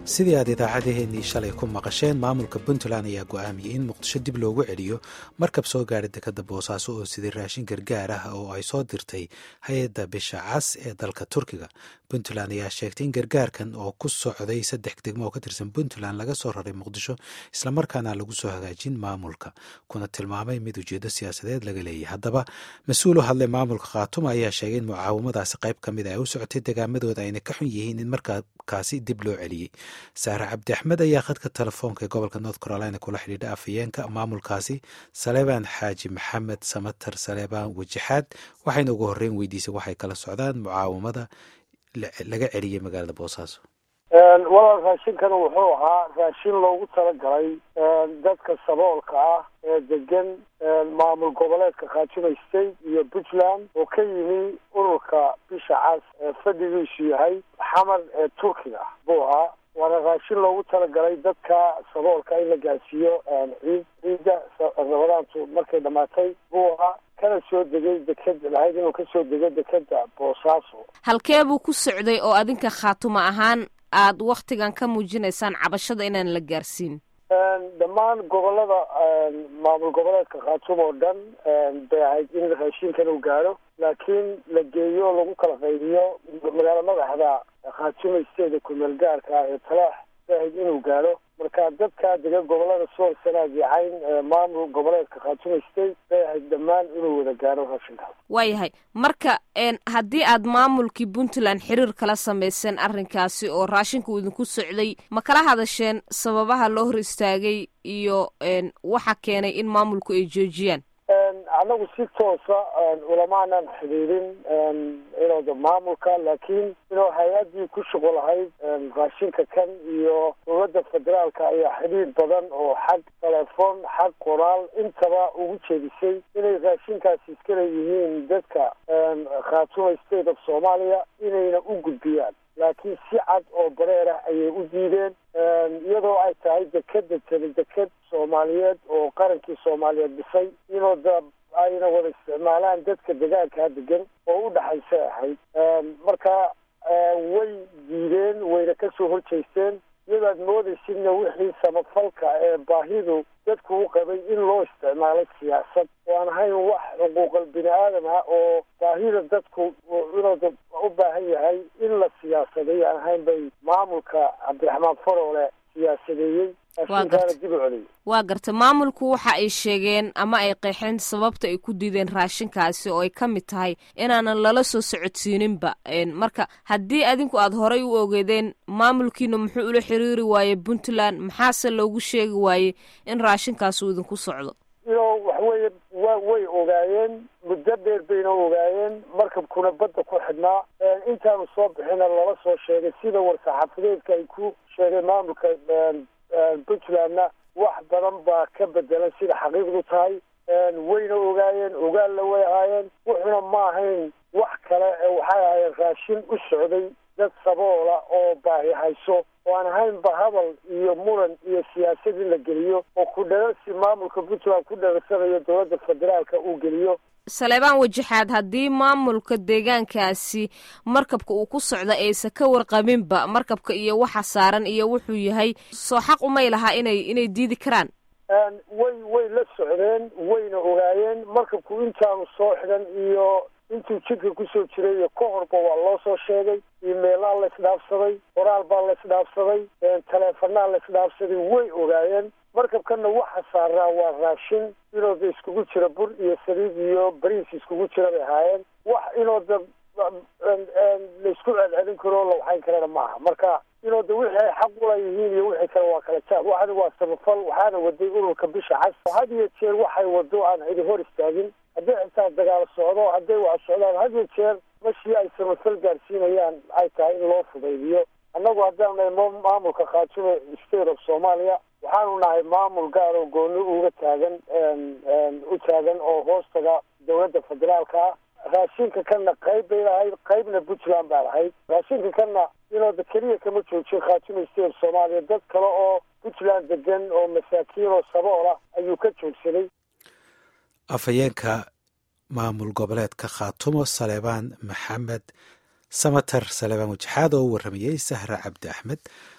sidii aad idaacadeheennii shalay ku maqasheen maamulka puntland ayaa go'aamiyey in muqdisho dib loogu celiyo markab soo gaadha dekadda boosaaso oo siday raashin gargaar ah oo ay soo dirtay hay-adda bisha cas ee dalka turkiga puntland ayaa sheegtay in gargaarkan oo ku socday saddex degmo oo ka tirsan puntland laga soo raray muqdisho islamarkaana lagu soo hagaajin maamulka kuna tilmaamay mid ujeedo siyaasadeed laga leeyahy haddaba mas-uul u hadlay maamulka khaatuma ayaa sheegay in mucaawamadaasi qayb ka mid a ay u socotay degaamadooda ayna ka xun yihiin in markaakaasi dib loo celiyey saare cabdi axmed ayaa khadka telefoonka ee gobolka north carolina kula xidhiidha afhayeenka maamulkaasi saleebaan xaaji maxamed samatar saleebaan wajixaad waxayna ugu horreyn weydiisay waxay kala socdaan mucaawamada laga celiyey magaalada boosaaso walaal raashinkana wuxuu ahaa raashin loogu talagalay dadka saboolka ah ee degan maamul goboleedka khaatuma state iyo puntland oo ka yimi ururka bisha cas ee fadhigiisu yahay xamar ee turkiga buu ahaa waana raashin loogu talagalay dadka saboolka in la gaarsiiyo ciid ciidda rabadaantu markay dhamaatay buu ahaa kana soo degay deked lahayd inuu kasoo dego dekeda boosaaso halkee buu ku socday oo adinka khaatuma ahaan aada waktigan ka muujinaysaan cabashada inaan la gaarsiin dhammaan gobolada maamul goboleedka khaatuma oo dhan bay ahayd in raashinkan uu gaadho laakiin la geeyo lagu kala qaybiyo magaalo madaxda khaatuma steeda kumeel gaarka ah ee talaax bay ahayd inuu gaadho marka dadka dega gobolada sool sanaag iyo cayn maamul goboleedka khaatuma state bay ahayd dhammaan inuu wada gaadho raashinkaas waayahay marka haddii aad maamulkii puntland xiriir kala samayseen arrinkaasi oo raashinku uu idinku socday ma kala hadasheen sababaha loo hor istaagay iyo waxa keenay in maamulku ay joojiyaan annagu si toosa ulamaanan xidhiidin inooda maamulka laakiin inuu hay-addii ku shuqul lahayd raashinka kan iyo dowladda federaalka ayaa xidhiir badan oo xag telefoon xag qoraal intaba ugu jeedisay inay raashinkaasi iska leeyihiin dadka khaatuma state of soomaaliya inayna u gudbiyaan laakiin si cad oo bareer ah ayay u diideen iyadoo ay tahay dekeda tani deked soomaaliyeed oo qarankii soomaaliyeed dhisay inoo da ayna wada isticmaalaan dadka degaankaa degan oo u dhaxaysay ahayd marka way diideen wayna kasoo horjeysteen iyadaad moodaysidna wixii samafalka ee baahidu dadku u qabay in loo isticmaalay siyaasad oo aan ahayn wax xuquuqal bini aadam ah oo baahida dadku inuu u baahan yahay in la siyaasaday aan ahayn bay maamulka cabdiraxmaan faroole siyaasadeeyey raashinkaana dib u celiyay waa garta maamulku waxa ay sheegeen ama ay qeexeen sababta ay ku diideen raashinkaasi oo ay ka mid tahay inaanan lala soo socodsiininba marka haddii adinku aada horay u ogeedeen maamulkiina muxuu ula xiriiri waaye puntland maxaase loogu sheegi waaye in raashinkaasi uu idinku socdo ino waxweeye wa way ogaayeen muddo dheer bayna ogaayeen markabkuna badda ku xidhnaa intaanu soo bixina lala soo sheegay sida war-saxaafadeedka ay ku sheegeen maamulka puntlandna wax badan baa ka bedelan sida xaqiiqdu tahay wayna ogaayeen ogaalla way ahaayeen wuxuna ma ahayn wax kale waxay ahaayeen raashin u socday dad saboola oo baahi hayso oo aan ahaynba hadal iyo muran iyo siyaasad in la geliyo oo ku dhararsi maamulka puntland ku dhararsanayo dowladda federaalka uu geliyo saleebaan wajixaad haddii maamulka deegaankaasi markabka uu ku socda aysan ka warqabinba markabka iyo waxa saaran iyo wuxuu yahay soo xaq umay lahaa inay inay diidi karaan way way la socdeen wayna ogaayeen markabku intaanu soo xidhan iyo intuu jidka kusoo jiray iyo ka horba waa loo soo sheegay imeelaa la isdhaafsaday qoraal baa la isdhaafsaday taleefanaa la isdhaafsaday way ogaayeen markabkana waxa saaraa waa raashin inooda iskugu jira bur iyo saliid iyo bariis iskugu jira bay ahaayeen wax inooda laisku celcelin karo la waxayn karana maaha marka inooda wixii ay xaq ula yihiin iyo wixii kale waa kala jaab waxani waa samafal waxaana waday ururka bisha cas had iyo jeer waxay wado aan cidi hor istaagin hadday xitaa dagaal socdo hadday wax socdaan had iyo jeer mashii ay samafal gaarsiinayaan ay tahay in loo fudaydiyo annagu haddaan nahay maamulka khaatuma state of soomaaliya waxaanu nahay maamul gaar oo gooni uga taagan u taagan oo hoostaga dowladda federaalka ah raashinka kanna qayb bay lahayd qaybna puntland baa lahayd raashinka kanna inooda keliya kama joojin khaatuma state of soomaaliya dad kale oo puntland degan oo masaakiin oo sabool ah ayuu ka joogsaday afhayeenka maamul goboleedka khaatumo saleebaan maxamed samatar saleebaan wajixaad oo u warramayey sahra cabdi axmed